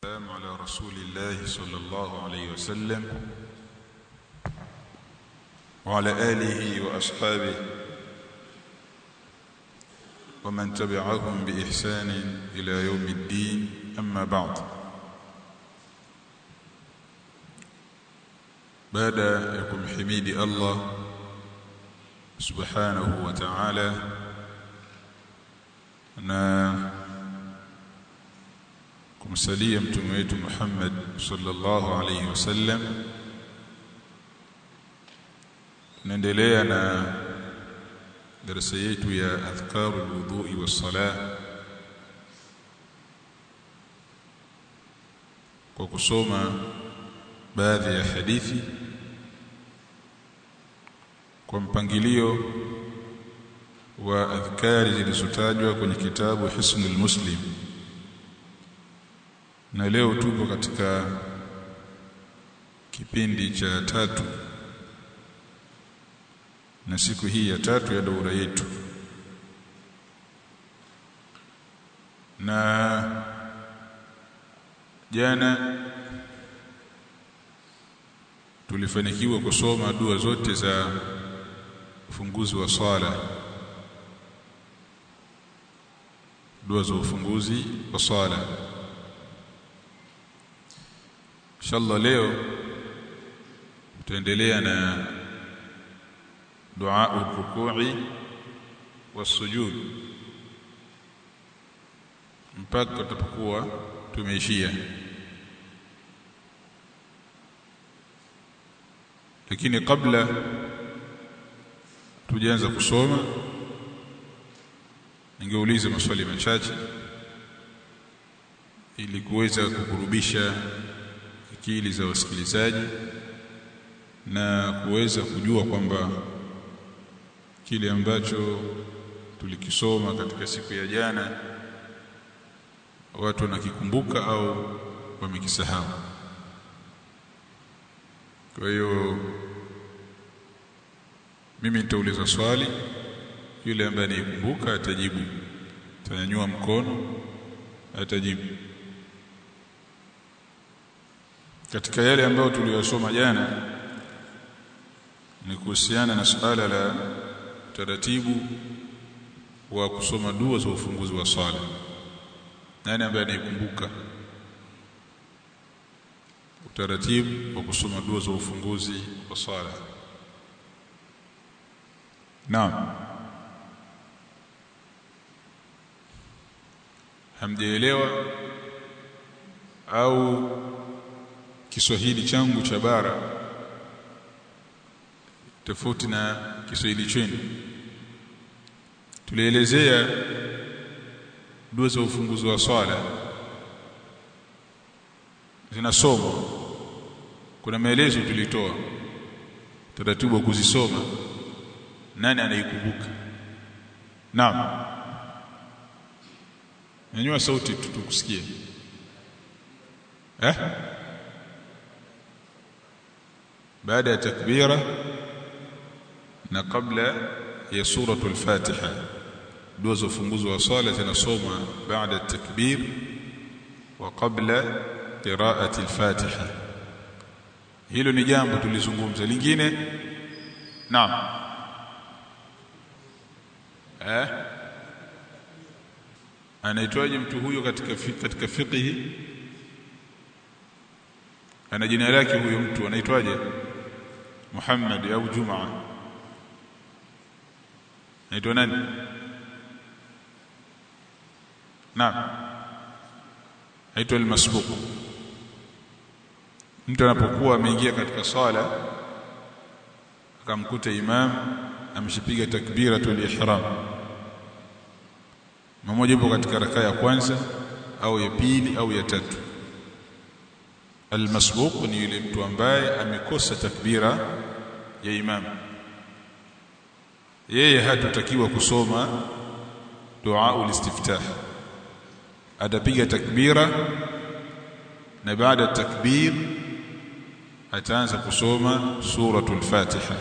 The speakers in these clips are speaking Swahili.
السلام على رسول الله صلى الله عليه وسلم وعلى آله وأصحابه ومن تبعهم بإحسان إلى يوم الدين أما بعد بعد يكم حميد الله سبحانه وتعالى na kumsalia mtume wetu Muhammad sallallahu alayhi wasallam tunaendelea na darasa yetu ya adhkaru alwudhu'i was-salah kwa kusoma baadhi ya hadithi kwa mpangilio wa adhkari zilizotajwa kwenye kitabu Hisnul Muslim na leo tupo katika kipindi cha tatu na siku hii ya tatu ya daura yetu na jana tulifanikiwa kusoma dua zote za ufunguzi wa swala dua za ufunguzi wa swala inshallah leo tutaendelea na dua urukui wasujud mpaka tutapokuwa tumeishia lakini kabla tujaanza kusoma ningeuliza maswali machache ili kuweza kukurubisha akili za wasikilizaji na kuweza kujua kwamba kile ambacho tulikisoma katika siku ya jana watu wanakikumbuka au wamekisahau kwa hiyo mimi nitauliza swali yule ambaye anikumbuka atajibu atanyanyua mkono atajibu katika yale ambayo tuliyosoma jana ni kuhusiana na suala la taratibu wa kusoma dua za ufunguzi wa swala nani ambaye anikumbuka utaratibu wa kusoma dua za ufunguzi wa swala naam hamjaelewa au Kiswahili changu cha bara tofauti na Kiswahili chenu tulielezea dua za ufunguzi wa swala zinasomwa kuna maelezo tulitoa taratibu wa kuzisoma nani anaikumbuka naam nyanyua sauti tukusikie eh baada ya takbira na kabla ya suratul fatiha dua za ufunguzi wa swala zinasomwa baada takbir wa kabla qiraati al-fatiha hilo ni jambo tulizungumza lingine naam eh anaitwaje mtu huyo katika katika fiqhi ana jina lake huyo mtu anaitwaje Muhammad au Juma anaitwa nani Naam anaitwa al-masbuq mtu anapokuwa ameingia katika swala akamkuta imam ameshipiga takbiratul ihram mmoja yupo katika raka ya kwanza au ya pili au ya tatu almasbuq ni yule mtu ambaye amekosa takbira ya imam yeye hatutakiwa kusoma dua ulistiftah atapiga takbira na baada takbir ataanza kusoma suratul fatiha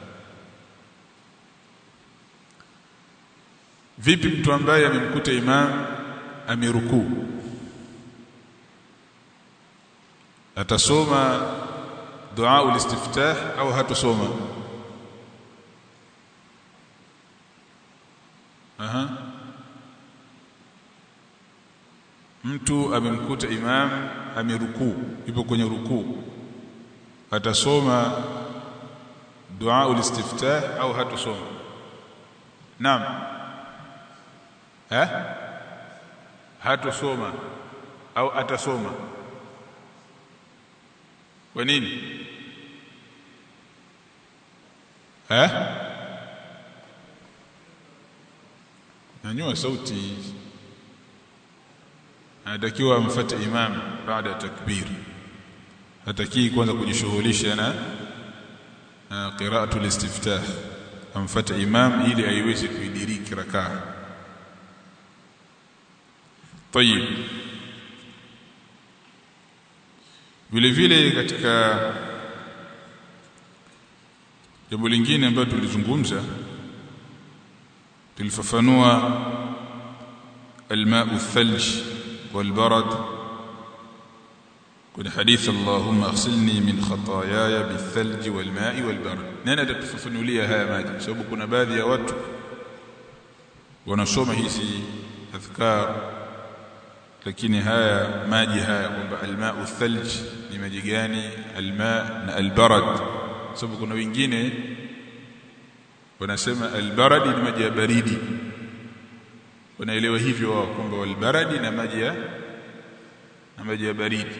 vipi mtu ambaye amemkuta imam amerukuu atasoma dua ulistiftah au hatusoma aha mtu amemkuta imam amerukuu yupo kwenye rukuu atasoma dua ulistiftah au hatusoma naam eh hatusoma au atasoma kwa nini eh nyanyua sauti anatakiwa amfuate imam baada ya takbir hatakii kwanza kujishughulisha na qira'atu al-istiftah amfuate imam ili aiweze kuidiriki rakaa طيب vile vile katika jambo lingine ambalo tulizungumza tulifafanua الماء الثلج والبرد كن حديث اللهم اغسلني من خطاياي بالثلج والماء والبرد nani atatufafanulia haya maji sababu kuna baadhi ya watu wanasoma hizi adhkar lakini haya maji haya kwamba almau thalj ni maji gani alma na albarad sababu kuna wengine wanasema albaradi ni maji ya baridi wanaelewa hivyo wao kwamba walbaradi na maji ya na maji ya baridi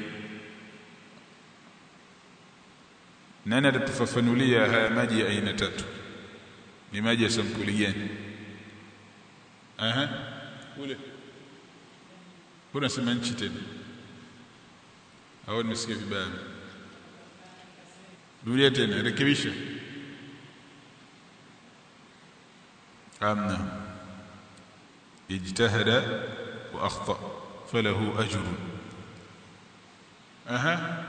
nani atatufafanulia haya maji ya aina tatu ni maji ya sampuli gani aha kule kuna sema nchi tena au nimesikia vibaya rudia tena rekebisha amna ijtahada wa akhta falahu ajrun aha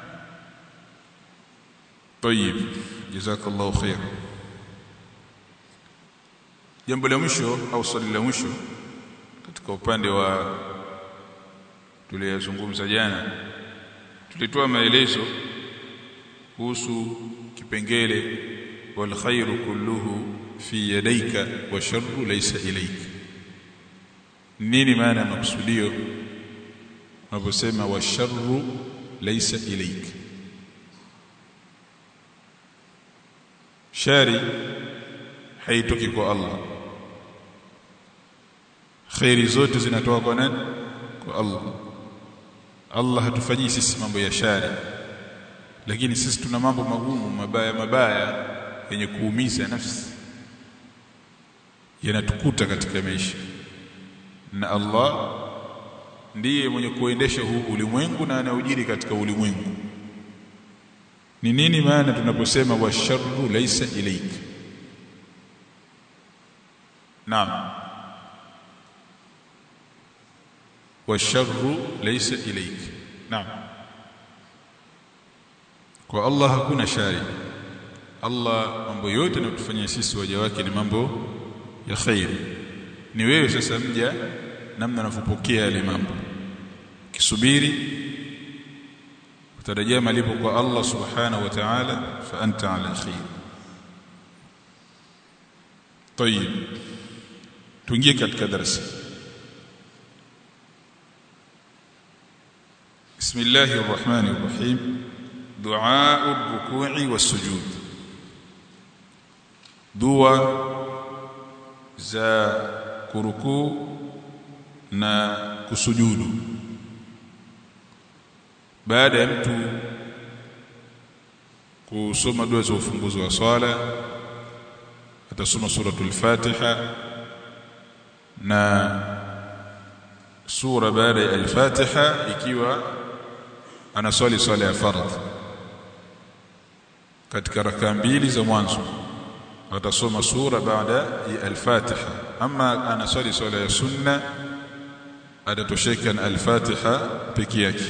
طيب جزاك الله خير jambo la mwisho au swali la mwisho katika upande wa tuliyozungumza jana tulitoa maelezo kuhusu kipengele wal khairu kulluhu fi yadayka wa sharru laysa ilayka nini maana ya makusudio unaposema wa sharru laysa ilayka shari haitoki kwa Allah khairi zote zinatoka kwa nani kwa Allah Allah hatufanyii sisi mambo ya shari lakini sisi tuna mambo magumu mabaya mabaya yenye kuumiza nafsi yanatukuta katika maisha na Allah ndiye mwenye kuendesha huu ulimwengu na anaujiri katika ulimwengu ni nini maana tunaposema washarru laysa ilayk naam washarru laysa ilayk naam kwa Allah hakuna shari Allah mambo yote anayotufanyia sisi waja wake ni mambo ya khair ni wewe sasa mja namna unavyopokea yale mambo kisubiri utarajia malipo kwa Allah subhanahu wa ta'ala fa anta ala khair طيب tuingie katika darasa بسم الله الرحمن الرحيم دعاء الركوع والسجود دعاء za kurukuu na kusujudu baada ya mtu kusoma dua za ufunguzi wa swala atasoma suratul Fatiha na sura baada ya al-Fatiha ikiwa anaswali swala ya fardh katika rakaa mbili za mwanzo atasoma sura baada ya al-Fatiha ama anaswali swala ya sunna atatosheka na al-Fatiha peke yake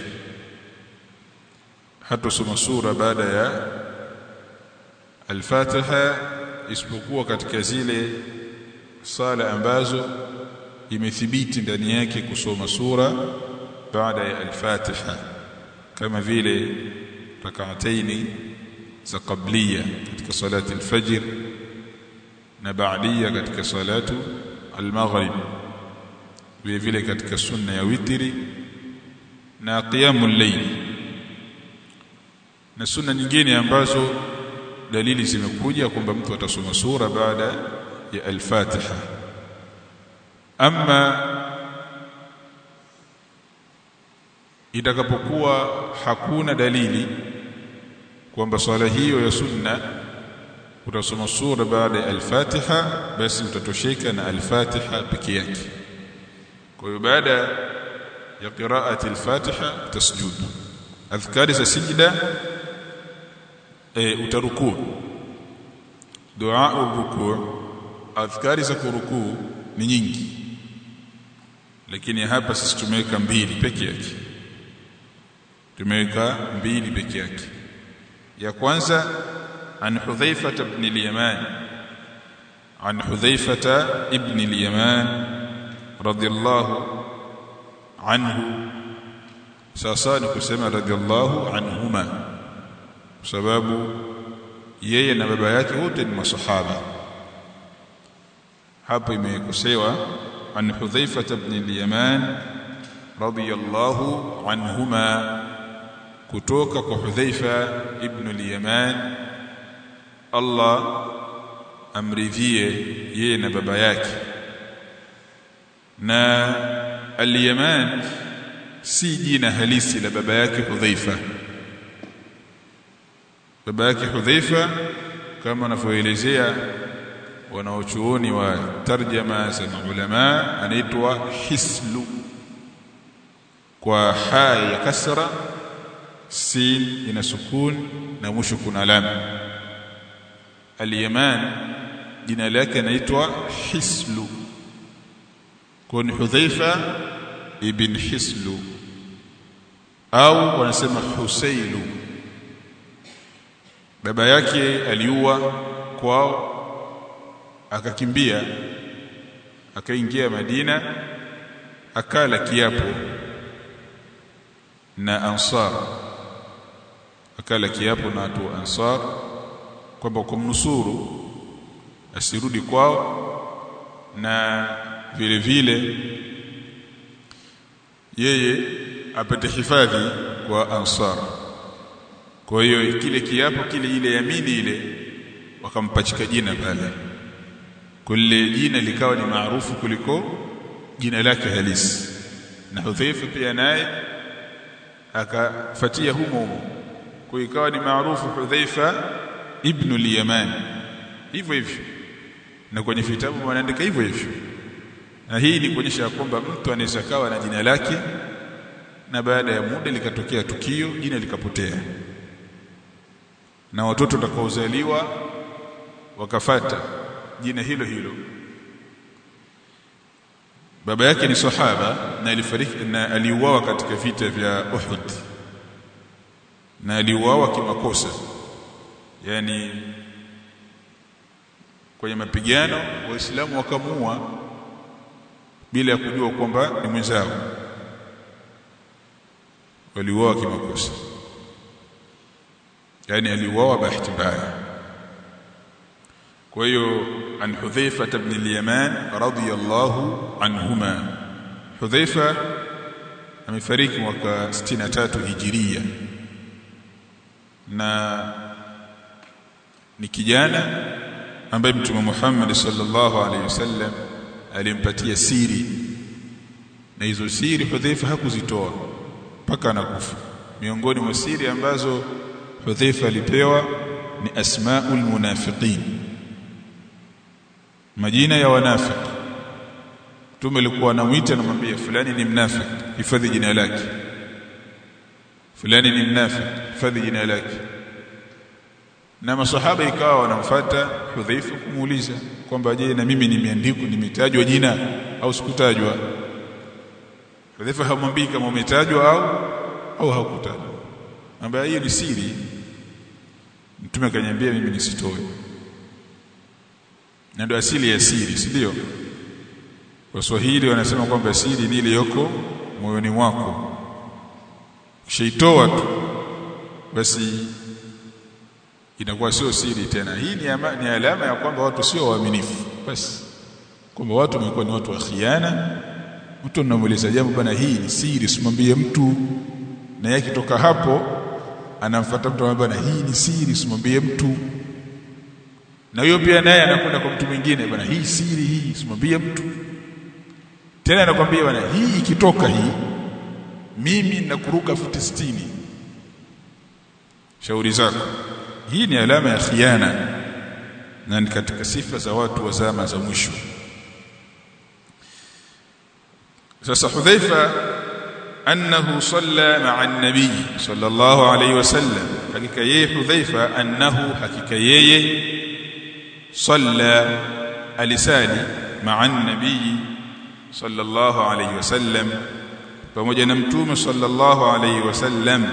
hatasoma sura baada ya al-Fatiha isipokuwa katika zile sala ambazo imethibiti ndani yake kusoma sura baada ya al-Fatiha kama vile rak'ataini za qabliya katika salati al-fajr na ba'diya katika salatu al-maghrib vile vile katika sunna ya witri na qiyamul layl na sunna nyingine ambazo dalili zimekuja kwamba mtu atasoma sura baada ya al-Fatiha ama itakapokuwa hakuna dalili kwamba swala hiyo ya sunna utasoma sura baada ya al-Fatiha basi utatosheka na al-Fatiha peke yake kwa hiyo baada ya qiraati al-Fatiha tasjud adhkari za sijda e, utarukuu dua urukuu adhkari za kurukuu ni nyingi lakini hapa sisi tumeweka mbili peke yake tumeweka mbili peke yake ya kwanza an hudhaifa ibn al-yaman an hudhaifa ibn al-yaman radiyallahu anhu sasa ni kusema radiyallahu anhuma kwa sababu yeye na baba yake wote ni masahaba hapo imekosewa an hudhaifa ibn al-yaman radiyallahu anhuma kutoka kwa hudhaifa ibn al-yaman Allah amridhie yeye na baba yake na al-yaman si jina halisi la baba yake hudhaifa baba yake hudhaifa kama wanavyoelezea wanaochuoni wa tarjama za ulama anaitwa hislu kwa ha ya kasra sin ina sukun na mwisho kuna alama al-yaman jina lake anaitwa hislu kwa ni hudhaifa ibn hislu au wanasema husailu baba yake aliua kwao akakimbia akaingia Madina akala kiapo na ansar akala kiapo na watu wa ansar kwamba kumnusuru asirudi kwao na vile vile yeye apate hifadhi kwa ansar kwa hiyo kile kiapo kile ile yamini ile wakampachika jina pale kule jina likawa ni maarufu kuliko jina lake halisi na Hudhaifa pia naye akafatia humo humo kwa ikawa ni maarufu Hudhaifa ibn al-Yaman hivyo hivyo na kwenye vitabu wanaandika hivyo hivyo na hii ni kuonyesha kwamba mtu anaweza kawa na jina lake na baada ya muda likatokea tukio jina likapotea na watoto watakaozaliwa wakafata jina hilo hilo baba yake ni sahaba na alifariki na aliuawa katika vita vya Uhud na aliuawa kimakosa yani kwenye mapigano waislamu wakamua bila ya kujua kwamba ni mwenzao waliuawa kimakosa yani aliuawa bahati mbaya kwa hiyo an Hudhaifa ibn al-Yaman radiyallahu anhuma Hudhaifa amefariki mwaka 63 hijiria na ni kijana ambaye Mtume Muhammad sallallahu alaihi wasallam alimpatia siri na hizo siri Hudhaifa hakuzitoa mpaka anakufa miongoni mwa siri ambazo Hudhaifa alipewa ni asmaul munafiqin majina ya wanafiki Mtume alikuwa anamuita anamwambia fulani ni mnafiki hifadhi jina lake fulani ni mnafiki hifadhi jina lake na masahaba ikawa wanamfuata Hudhaifa kumuuliza kwamba je na mimi nimeandikwa nimetajwa jina au sikutajwa Hudhaifa hamwambii kama umetajwa au au hakutajwa ambaye hiyo ni siri mtume akaniambia mimi nisitoe na ndio asili ya siri si ndio Waswahili wanasema kwamba siri ni ile yoko moyoni mwako kishaitoa tu basi inakuwa sio siri tena hii ni, ama, ni alama ya kwamba watu sio waaminifu basi kwamba watu wamekuwa ni watu wa khiana mtu anamuuliza jambo bana hii ni siri simwambie mtu na yeye akitoka hapo anamfuata mtu anamwambia bana hii ni siri simwambie mtu na huyo pia naye anakwenda kwa mtu mwingine bana hii siri hii simwambie mtu tena anakwambia bana hii ikitoka hii mimi nakuruka futi sitini shauri zako hii ni alama ya khiana na ni katika sifa za watu wa zama za mwisho sasa Hudhaifa annahu salla ma'a an-nabi sallallahu alayhi wasallam hakika yeye Hudhaifa annahu hakika yeye salla alisali ma'a an-nabi sallallahu alayhi wasallam pamoja na mtume sallallahu alayhi wasallam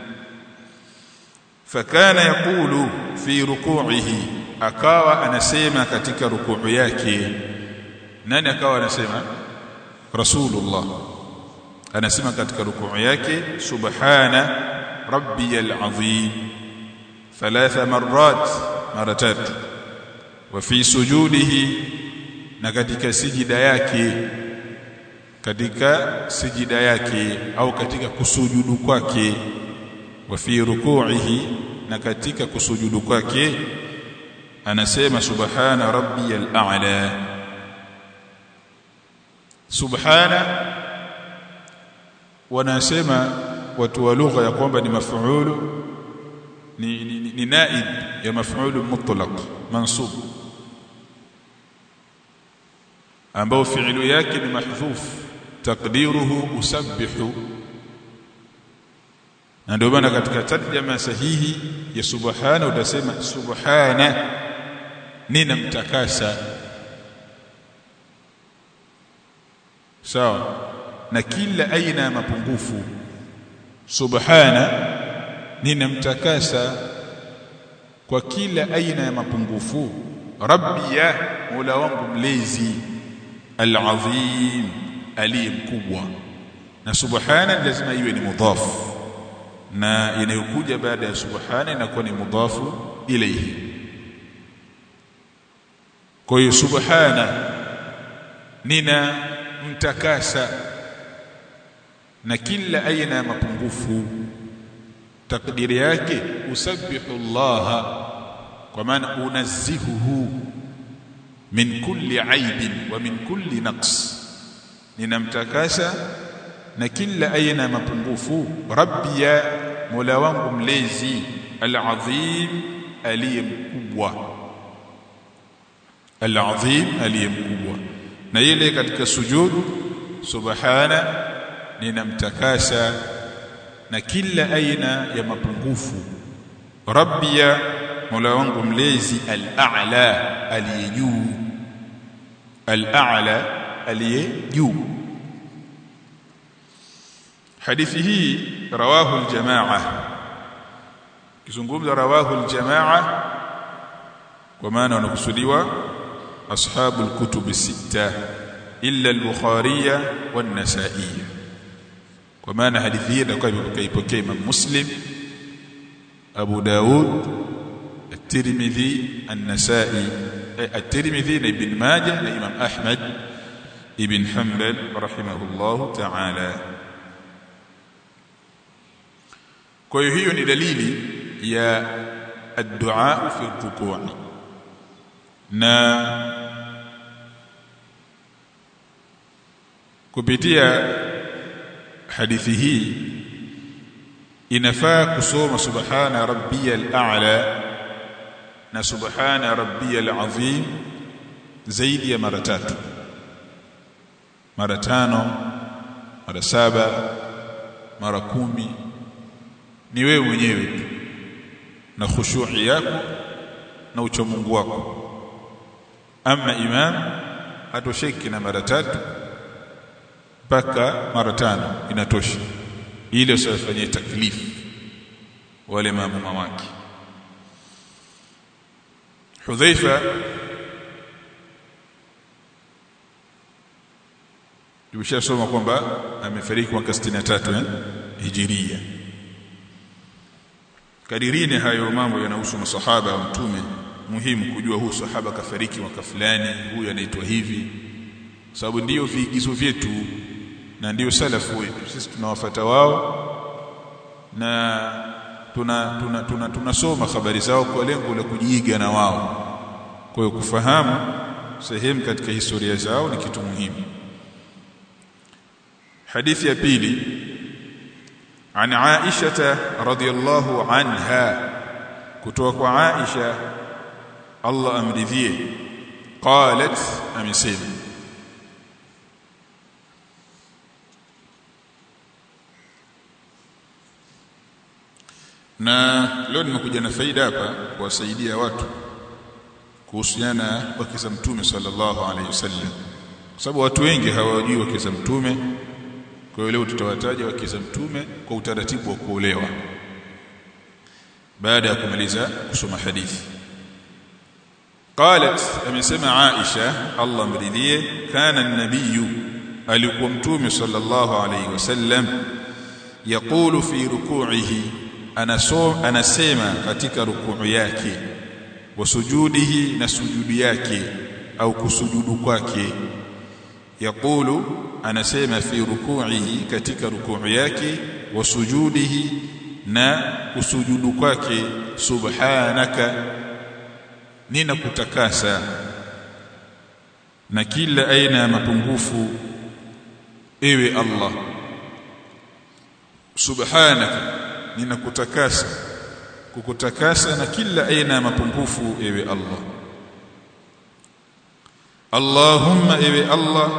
fakana yaqulu fi ruku'ihi akawa anasema katika rukuu yake nani akawa anasema rasulullah anasema katika rukuu yake subhana rabbiyal azim thalatha marrat mara tatu wa fi sujudihi na katika sijida yake katika sijida yake au katika kusujudu kwake wa fi ruku'ihi na katika kusujudu kwake anasema subhana rabbiyal a'la subhana wanasema watu wa lugha ya kwamba ni maf'ulu ni, ni, ni, ni naib ya maf'ulu mutlaq mansub ambao fi'lu yake ni mahdhuf taqdiruhu usabbihu na ndio maana katika tarjama sahihi ya subhana utasema subhana ninamtakasa sawa na kila aina ya mapungufu subhana ninamtakasa kwa kila aina ya mapungufu rabbi ya mola wangu mlezi alazim aliye mkubwa na subhana lazima iwe ni mudhafu na inayokuja baada ya subhana inakuwa ni mudhafu ilayhi kwa hiyo subhana nina mtakasa na kila aina ya mapungufu takdiri yake usabbihu Allah kwa maana unazzihuhu min kulli aibin wa min kulli naqs ninamtakasa na kila aina ya mapungufu rabbi ya mola wangu mlezi alazim aliye mkubwa alazim aliye mkubwa na ile katika sujud subhana ninamtakasa na kila aina ya mapungufu rabbi ya mola wangu mlezi al-a'la aliye juu al-a'la aliye juu hadithi hii rawahu al-jamaa kizungumza rawahu al-jamaa kwa maana wanakusudiwa ashabu al-kutub sita illa al-bukhari wan-nasa'i kwa maana hadithi hii itakuwa imeipokea Imam Muslim Abu Daud الترمذي النسائي الترمذي ابن ماجه لإمام أحمد ابن حنبل رحمه الله تعالى kwa hiyo hiyo ni dalili ya addu'a fi rukuu na kupitia hadithi hii inafaa kusoma subhana rabbiyal a'la na subhana rabbiyal azim zaidi ya mara tatu mara tano mara saba mara kumi ni wewe mwenyewe tu na khushu'i yako na uchamungu wako ama imam atosheki na mara tatu mpaka mara tano inatosha ile usifanyie taklifu wale maamuma wake Hudhaifa tumeshasoma kwamba amefariki mwaka 63 eh hijiria kadirini hayo mambo yanahusu masahaba wa mtume muhimu kujua huu sahaba kafariki mwaka fulani huyu anaitwa hivi sababu ndiyo viigizo vyetu na ndiyo salafu wetu sisi tunawafata wao na tuna tuna tuna tunasoma habari zao kwa lengo la kujiiga na wao kwa hiyo kufahamu sehemu katika historia zao ni kitu muhimu hadithi ya pili عن عائشة رضي الله عنها كتوك عائشة الله أمرذيه قالت أمسيب na leo nimekuja na faida hapa kuwasaidia watu kuhusiana wake za mtume sallallahu alaihi wasallam kwa sababu watu wengi hawajui wake za mtume kwa hiyo leo tutawataja wake za mtume kwa utaratibu wa kuolewa baada ya kumaliza kusoma hadithi قالت amesema Aisha Allah mridhie kana an-nabiy alikuwa mtume sallallahu alayhi wasallam yaqulu fi ruku'ihi anasema katika rukuu yake wa sujudihi na sujudi yake au kusujudu kwake yaqulu anasema fi ruku'ihi katika rukuu yake wa sujudihi na kusujudu kwake subhanaka nina kutakasa na kila aina ya mapungufu ewe Allah subhanaka nina kutakasa kukutakasa na kila aina ya mapungufu ewe Allah Allahumma ewe Allah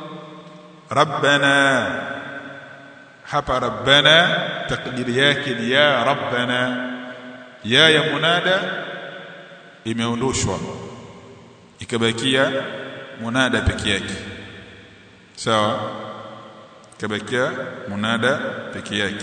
rabbana hapa rabbana takdiri yake ni ya rabbana ya ya munada imeondoshwa ikabakia munada peke yake sawa ikabakia munada peke yake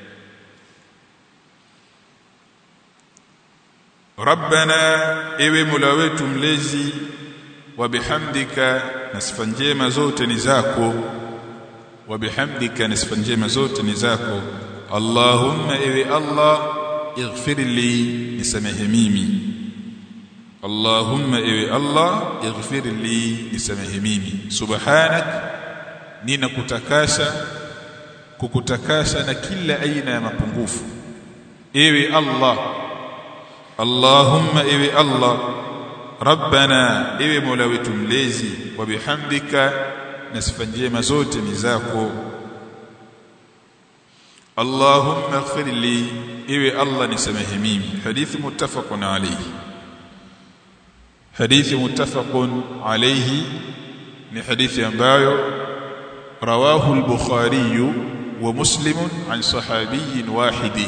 rabbana ewe mola wetu mlezi wa bihamdika na sifa njema zote ni zako wa bihamdika na sifa njema zote ni zako allahumma ewe allah ighfir li nisamehe mimi allahumma ewe allah ighfir li nisamehe mimi subhanak nina kutakasa kukutakasa na kila aina ya mapungufu ewe allah allahumma ewe allah rabbana ewe mola wetu mlezi wa bihamdika na sifa njema zote ni zako allahumma ighfir li ewe allah nisamehe mimi hadithi muttafaqun alayhi hadithi muttafaqun alayhi ni hadithi ambayo rawahu al-bukhari wa muslim an sahabiyyin wahidin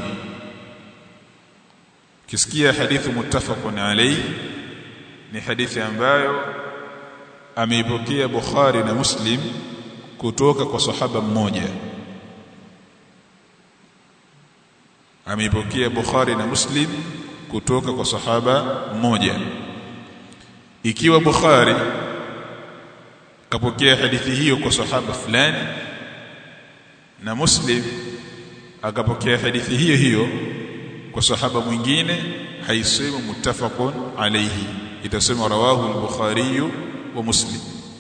kisikia hadithi muttafaqun alayhi ni hadithi ambayo ameipokea Bukhari na Muslim kutoka kwa sahaba mmoja ameipokea Bukhari na Muslim kutoka kwa sahaba mmoja ikiwa Bukhari kapokea hadithi hiyo kwa sahaba fulani na Muslim akapokea hadithi hiyo hiyo kwa sahaba mwingine haisemi muttafaqun alayhi itasema rawahu al-bukhari wa muslim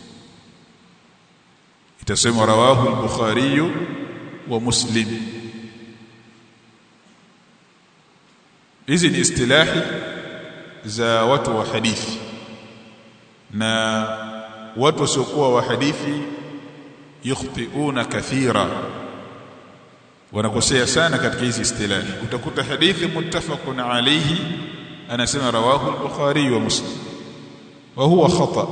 itasema rawahu al-bukhari wa muslim hizi ni istilahi za watu wa hadithi na watu wasiokuwa wa hadithi yukhtiuna kathira wanakosea sana katika hizi istilahi utakuta hadithi muttafaqun alayhi anasema rawahu al-bukhari wa muslim wa huwa khata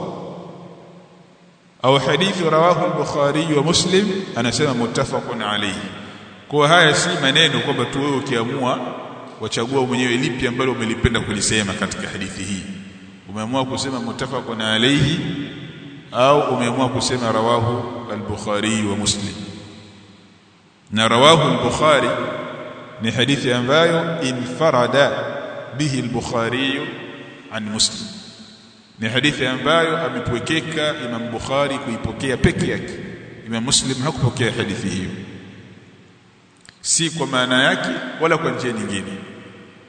au hadithi rawahu al-bukhari wa muslim anasema muttafaqun alayhi kwa haya si maneno kwamba tu wewe ukiamua wachagua mwenyewe lipi ambalo umelipenda kulisema katika hadithi hii umeamua kusema muttafaqun alayhi au umeamua kusema rawahu al-bukhari wa muslim na rawahu al-bukhari ni hadithi ambayo infarada bihi al-bukhari an muslim ni hadithi ambayo amepwekeka Imam Bukhari kuipokea peke yake Imam Muslim hakupokea hadithi hiyo si kwa maana yake wala kwa njia nyingine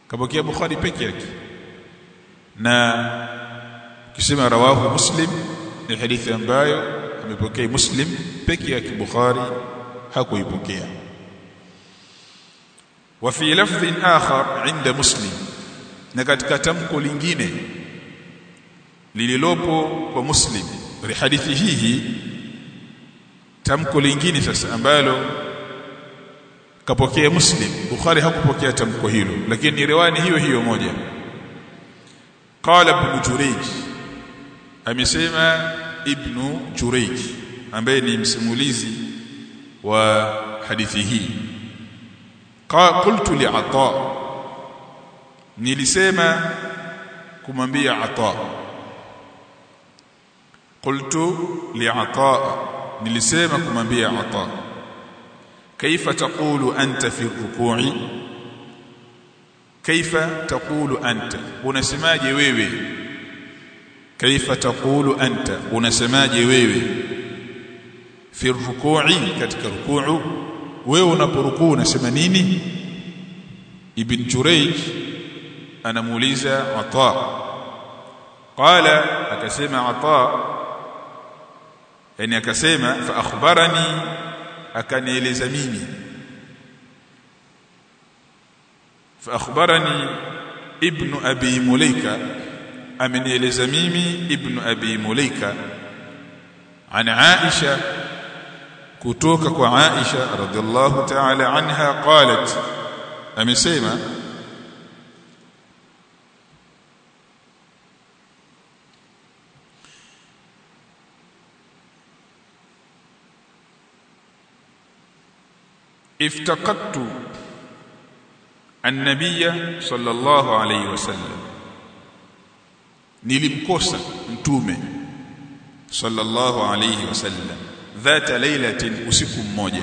kapokea Bukhari peke yake na kisema rawahu Muslim ni hadithi ambayo amepokea Muslim peke yake Bukhari hakuipokea wa fi lafdhin akhar inda Muslim na katika tamko lingine lililopo kwa Muslim hadithi hii tamko lingine sasa ambalo kapokea Muslim Bukhari hakupokea tamko hilo lakini ni riwaya hiyo hiyo moja qala ibn Jurayj amesema ibn Jurayj ambaye ni msimulizi wa hadithi hii qultu li ata nilisema kumwambia ata qultu li ata nilisema kumwambia ata kaifa taqulu anta fi ruku'i kaifa taqulu anta unasemaje wewe kaifa taqulu anta unasemaje wewe fi ruku'i katika rukuu wewe unaporukuu unasema nini ibn jurayj anamuuliza ata qala akasema ata yani akasema fa akhbarani akanieleza mimi fa akhbarani ibn abi mulaika amenieleza mimi ibn abi mulaika an aisha kutoka kwa aisha radhiallahu ta'ala anha qalat amesema افتقدت النبي صلى الله عليه وسلم nilimkosa mtume sallallahu alayhi wasallam dhata lailatin usiku mmoja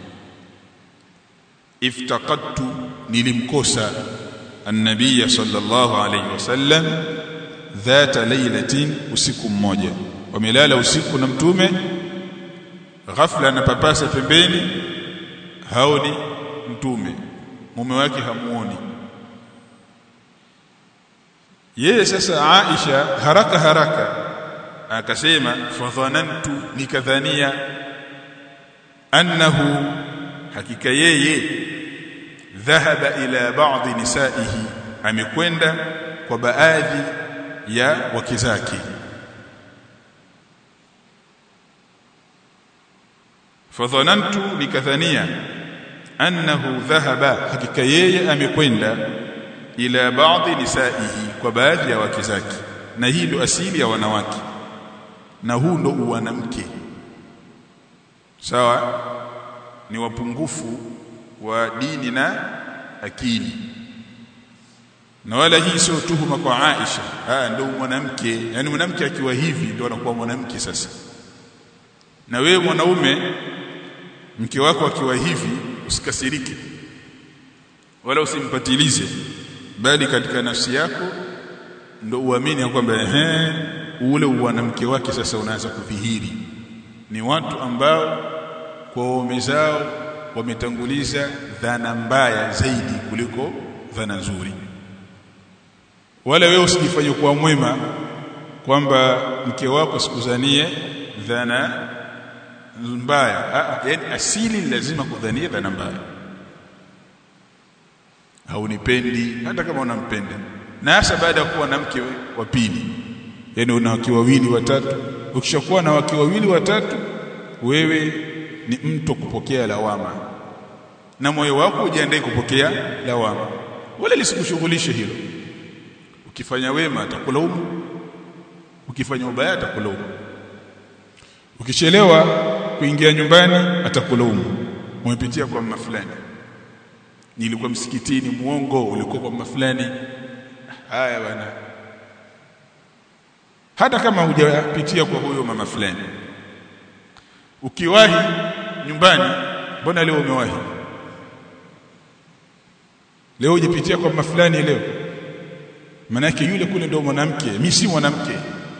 iftaqadtu nilimkosa an-nabiy sallallahu alayhi wasallam dhata lailatin usiku mmoja wamelala usiku na mtume ghafla anapapasa pembeni haoni mtume mume wake hamuoni yeye sasa Aisha haraka haraka akasema fadhanantu nikadhania annahu hakika yeye dhahaba ila ba'dhi nisaihi amekwenda kwa baadhi ya wake zake fadhanantu nikadhania annahu dhahaba hakika yeye amekwenda ila baadhi nisaihi kwa baadhi ya wake zake na hii ndo asili ya wanawake na huu ndo uwanamke sawa ni wapungufu wa dini na akili na wala hii sio tuhuma kwa Aisha ah ndo mwanamke yani mwanamke akiwa hivi ndo anakuwa mwanamke sasa na wewe mwanaume mke wako akiwa hivi usikasirike wala usimpatilize bali katika nafsi yako ndo uamini kwamba ehe ule mwanamke wake sasa unaanza kudhihiri ni watu ambao kwa waume zao wametanguliza dhana mbaya zaidi kuliko dhana nzuri wala wewe usijifanye kuwa mwema kwamba mke wako sikuzanie dhana mbaya yani asili lazima kudhania dhana mbaya haunipendi hata kama unampenda na hasa baada ya kuwa na mke wa pili yani una wake wawili watatu ukishakuwa na wake wawili watatu wewe ni mtu kupokea lawama na moyo wako ujiandae kupokea lawama wala lisikushughulishe hilo ukifanya wema atakulaumu ukifanya ubaya atakulaumu ukichelewa kuingia nyumbani atakulaumu umepitia kwa mama fulani nilikuwa msikitini muongo ulikuwa kwa mama fulani haya bana hata kama hujapitia kwa huyo mama fulani ukiwahi nyumbani mbona leo umewahi leo hujapitia kwa mama fulani leo manake yule kule ndio mwanamke mimi si mwanamke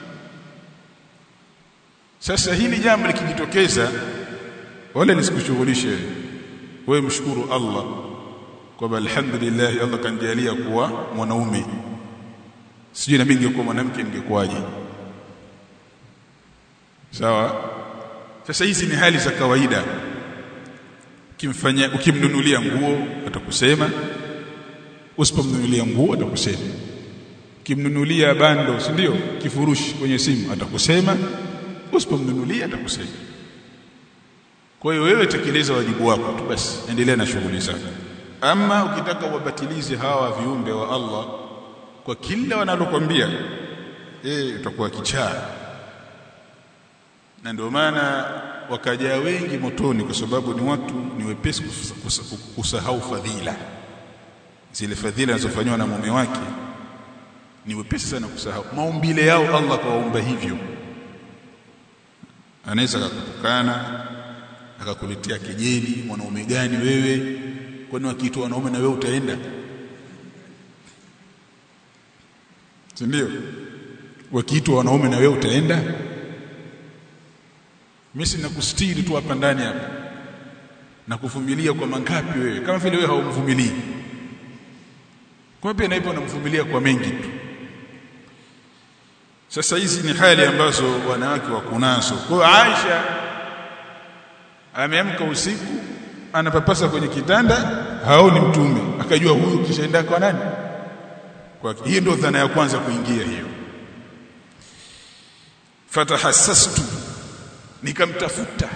sasa hili jambo likijitokeza wala lisikushughulishe wewe mshukuru Allah kwamba alhamdulillah Allah kanijalia kuwa mwanaume sijui na mimi ningekuwa mwanamke ningekuwaje sawa sasa hizi ni hali za kawaida ukimfanyia ukimnunulia nguo atakusema usipomnunulia nguo atakusema ukimnunulia bando si ndio kifurushi kwenye simu atakusema usipomnunulia atakusema kwa hiyo wewe tekeleza wajibu wako tu basi endelea na shughuli zako ama ukitaka wabatilize hawa viumbe wa Allah kwa kila wanalokwambia eh utakuwa kichaa na ndio maana wakaja wengi motoni kwa sababu ni watu ni wepesi kusahau fadhila zile fadhila zinazofanywa na mume wake ni wepesi sana kusahau maumbile yao Allah kawaumba hivyo anaweza akakutukana akakuletea kejeli mwanaume gani wewe kwani wakiitwa wanaume na wewe utaenda si ndio wakiitwa wanaume na wewe utaenda mimi sina kustiri tu hapa ndani hapa na kuvumilia kwa mangapi wewe kama vile wewe haumvumilii kwa pia naipo unamvumilia kwa mengi tu sasa hizi ni hali ambazo wanawake wako nazo kwa Aisha ameamka usiku anapapasa kwenye kitanda haoni mtume akajua huyu kishaenda kwa nani kwa hiyo ndio dhana ya kwanza kuingia hiyo fatahassastu nikamtafuta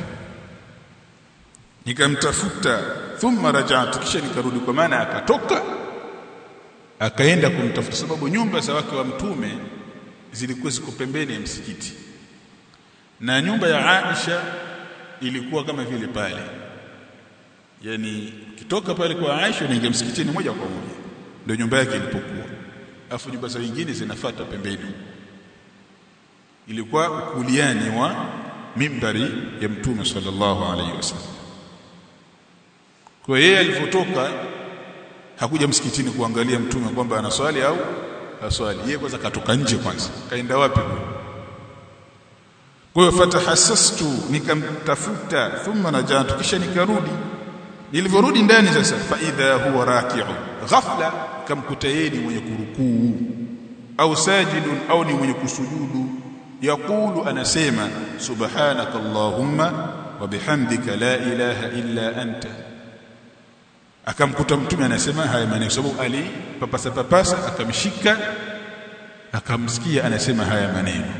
nikamtafuta thumma raja'tu kisha nikarudi kwa maana akatoka akaenda kumtafuta sababu nyumba za wake wa mtume zilikuwa ziko pembeni ya msikiti na nyumba ya Aisha ilikuwa kama vile pale yani kitoka pale kwa Aisha unaingia msikitini moja kwa moja ndio nyumba yake ilipokuwa afu nyumba za wengine zinafuata pembeni ilikuwa kuliani wa mimbari ya mtume sallallahu alaihi wasallam kwa yeye alipotoka hakuja msikitini kuangalia mtume kwamba anaswali au haswali yeye kwanza katoka nje kwanza kaenda wapi kwa hiyo fatahassastu nikamtafuta thumma najatu kisha nikarudi nilivyorudi ndani sasa fa idha huwa raki'u ghafla kamkuta yeye ni mwenye kurukuu au sajidun au ni mwenye kusujudu yaqulu anasema subhanaka allahumma wa bihamdika la ilaha illa anta akamkuta mtume anasema haya maneno sababu ali papasa papasa akamshika akamsikia anasema haya maneno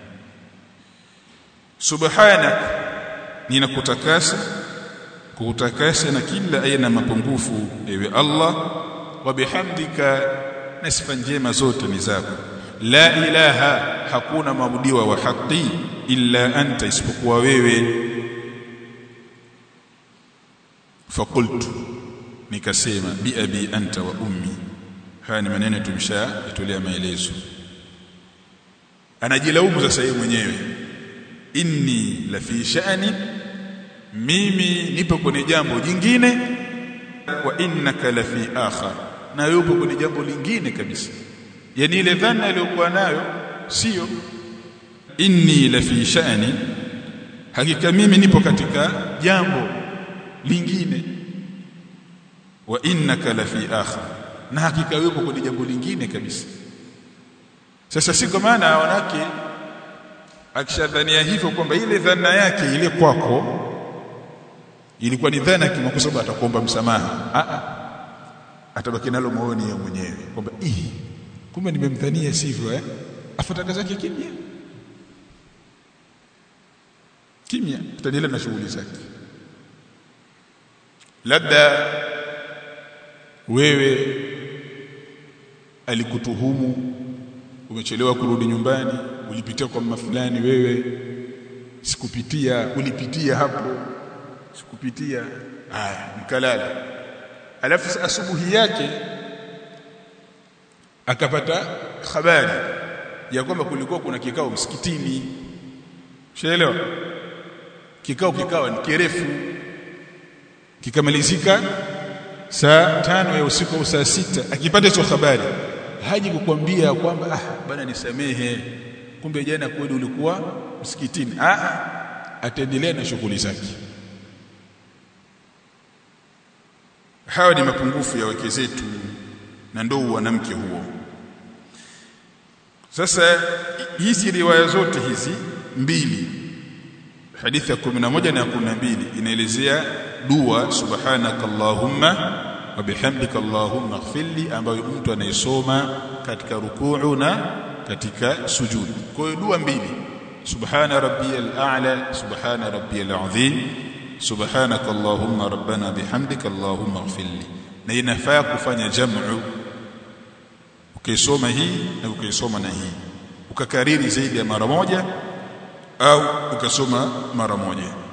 subhanak ninakutakasa kukutakasa na kila aina mapungufu ewe Allah wa bihamdika na sifa njema zote ni zako la ilaha hakuna mabudiwa wa haki illa anta isipokuwa wewe fakultu nikasema bi abi anta wa ummi haya ni maneno tumshayatolea maelezo anajilaumu sasa yeye mwenyewe inni la fi sha'ni mimi nipo kwenye jambo jingine wa innaka la fi akhar na yupo kwenye jambo lingine kabisa yani ile dhana aliyokuwa nayo sio inni la fi sha'ni hakika mimi nipo katika jambo lingine wa innaka la fi akhar na hakika yupo kwenye jambo lingine kabisa sasa si kwa maana wanawake akishadhania hivyo kwamba ile dhana yake ile kwako ilikuwa ni dhana kwa sababu atakuomba msamaha a a atabaki nalo moyoni yeye mwenyewe kwamba ii kumbe nimemdhania sivyo eh afuataka zake kimya kimya tutaendelea na shughuli zake labda wewe alikutuhumu umechelewa kurudi nyumbani ulipitia kwa mama fulani wewe sikupitia ulipitia hapo sikupitia haya mkalala alafu asubuhi yake akapata habari ya kwamba kulikuwa kuna kikao msikitini ushaelewa kikao kikawa ni kirefu kikamalizika saa tano ya usiku au saa sita akipata hizo habari haji kukwambia kwamba ah bana nisamehe kumbe jana kweli ulikuwa msikitini ah ataendelea na shughuli zake hawa ni mapungufu ya wake zetu na ndo wanamke huo sasa hizi riwaya zote hizi mbili hadithi ya 11 na ya 12 inaelezea dua subhanaka allahumma wa bihamdika allahumma ighfirli ambayo mtu anayesoma katika rukuu na katika sujudi kwa hiyo dua mbili subhana rabbiyal a'la subhana rabbiyal azim subhanaka allahumma rabbana bihamdika allahumma ighfirli na inafaa kufanya jam'u ukaisoma hii na ukaisoma na hii ukakariri zaidi ya mara moja au ukasoma mara moja